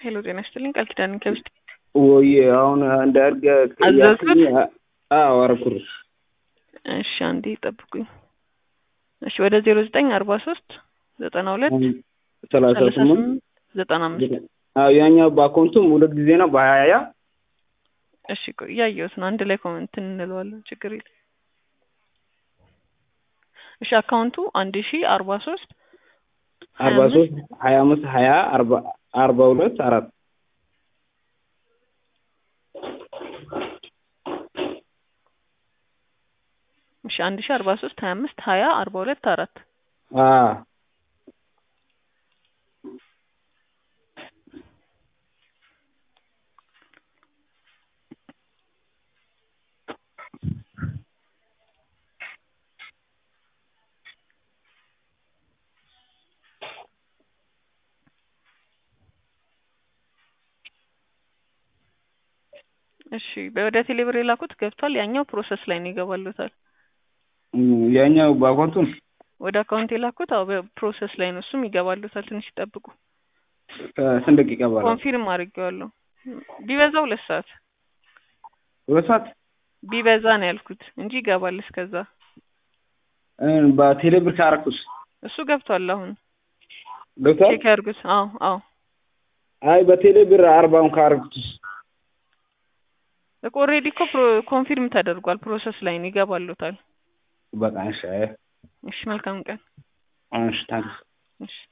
ሄሎ ጤና ይስጥልኝ ቃል ኪዳን ከብስት ወይ አሁን እንደ እርገ አዘዝኩት? አዎ አረኩልሽ። እሺ አንዴ ጠብቁኝ። እሺ ወደ ዜሮ ዘጠኝ አርባ ሶስት ዘጠና ሁለት ሰላሳ ሰላሳ ስምንት ስምንት ዘጠና አምስት አዎ ያኛው በአካውንቱም ሁለት ጊዜ ነው በሀያ እሺ ቆይ እያየሁት ነው። አንድ ላይ ኮመንት እንለዋለን ችግር የለም። እሺ አካውንቱ አንድ ሺ አርባ ሶስት አርባ ሶስት ሀያ አምስት ሀያ አርባ አርባ ሁለት አራት እሺ አንድ ሺ አርባ ሶስት ሀያ አምስት ሀያ አርባ ሁለት አራት አዎ እሺ ወደ ቴሌብር የላኩት ገብቷል። ያኛው ፕሮሰስ ላይ ነው ይገባሉታል። እም፣ ያኛው በአካውንቱም ወደ አካውንት የላኩት አዎ በፕሮሰስ ላይ ነው እሱም ይገባሉታል። ትንሽ ይጠብቁ። ስንት ደቂቃ በኋላ ኮንፊርም አድርጌዋለሁ። ቢበዛ ሁለት ሰዓት ሁለት ሰዓት ቢበዛ ነው ያልኩት እንጂ ይገባል እስከዛ። እ፣ በቴሌ ብር ካረኩስ እሱ ገብቷል። አሁን ገብቷል። ቼክ ያድርጉት። አዎ አዎ አይ በቴሌ ብር አርባውን ካረኩትስ እኮ ኦልሬዲ እኮ ፕሮ- ኮንፊርም ተደርጓል። ፕሮሰስ ላይ ነው ይገባሉታል። በቃ እሺ። አይ እሺ መልካም ቀን። እሺ ታንክስ እሺ